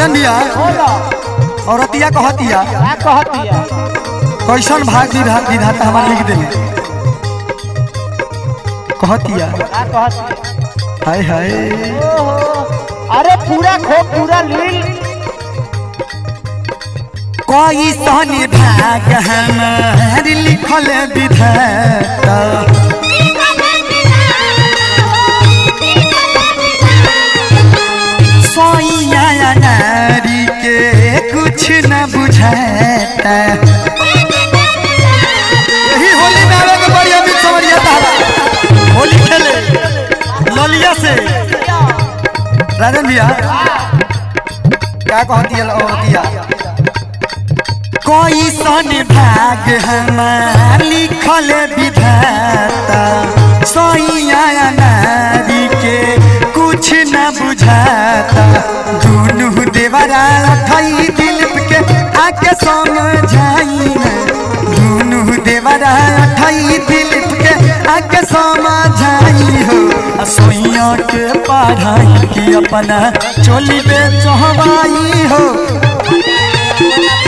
राजन भैया बोलो औरतिया कहतिया क्या कहतिया कैसन भाग विधाता विधाता हमार लिख देले कहतिया क्या कहतिया हाय हाय ओहो अरे पूरा खो पूरा लील कैसन भाग हमार लिखल विधाता सोइया नारी के कुछ न बुझाता यही होली में आवे के बड़ी अमित समरिया तारा होली खेले ललिया से राजन भैया क्या कहती है औरतिया कोई सन भाग हमार लिखल विधाता सोइया नारी के कुछ न बुझाता दुनू देवरा ठई दिल के आके समझाई ना दुनू देवरा ठई दिल के आके समझाई हो आ सोइया के पढ़ाई की अपना चोली बे चहवाई हो